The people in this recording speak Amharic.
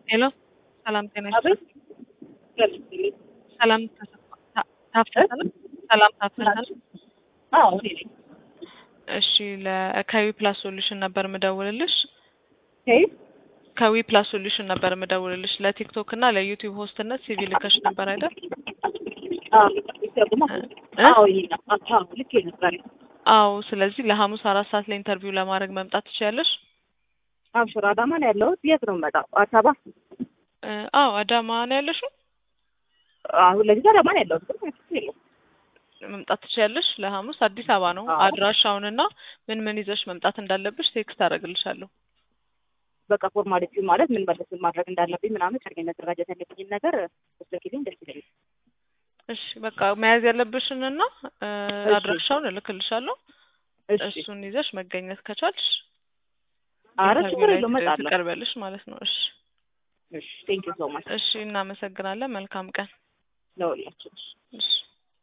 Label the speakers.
Speaker 1: ሄሎ ሰላም ጤና
Speaker 2: አቤት
Speaker 1: ይስጥልኝ። ሰላም ተሰፋ- ታ- ታፈሰ ነው? ሰላም ታፈሰ ነው?
Speaker 2: አዎ እኔ ነኝ።
Speaker 1: እሺ ለከዊ ፕላስ ሶሉሽን ነበር ምደውልልሽ።
Speaker 2: ከየት?
Speaker 1: ከዊ ፕላስ ሶሉሽን ነበር ምደውልልሽ ለቲክቶክ እና ለዩቲዩብ ሆስትነት ሲቪ ልከሽ ነበር አይደል?
Speaker 2: አዎ ይሰማ
Speaker 1: እ?
Speaker 2: አዎ ይሄ ነው። አዎ ልክ ነበር።
Speaker 1: አዎ። ስለዚህ ለሐሙስ አራት ሰዓት ላይ ኢንተርቪው ለማድረግ መምጣት ትችያለሽ።
Speaker 2: አብሽር አዳማ ነው ያለሁት። የት ነው የምመጣው? አዲስ አበባ።
Speaker 1: እ፣ አዎ አዳማ ነው ያለሽው።
Speaker 2: አሁን ለጊዜው አዳማ ነው ያለሁት። ግን ምንም የለም።
Speaker 1: መምጣት ትችያለሽ። ለሐሙስ አዲስ አበባ ነው።
Speaker 2: አዎ።
Speaker 1: አድራሻውንና ምን ምን ይዘሽ መምጣት እንዳለብሽ ቴክስት አደርግልሻለሁ።
Speaker 2: በቃ ፎርማሊቲ ማለት ምን መለስ ማድረግ እንዳለብኝ ምናምን ቀድሜ መደራጀት ያለብኝን ነገር ወስደኪልኝ ደስ ይለኛል።
Speaker 1: እሺ በቃ መያዝ ያለብሽንና እ፣
Speaker 2: እሺ።
Speaker 1: አድራሻውን እልክልሻለሁ።
Speaker 2: እሺ
Speaker 1: እሱን ይዘሽ መገኘት ከቻልሽ
Speaker 2: ኧረ
Speaker 1: ኢንተርቪው
Speaker 2: ችግር
Speaker 1: ላይ
Speaker 2: የለውም እመጣለሁ።
Speaker 1: ትቀርቢያለሽ ማለት ነው። እሺ
Speaker 2: እሺ ቴንኪው ሶ ማች
Speaker 1: እሺ፣ እናመሰግናለን። መልካም ቀን።
Speaker 2: ለሁላችሁ።
Speaker 1: እሺ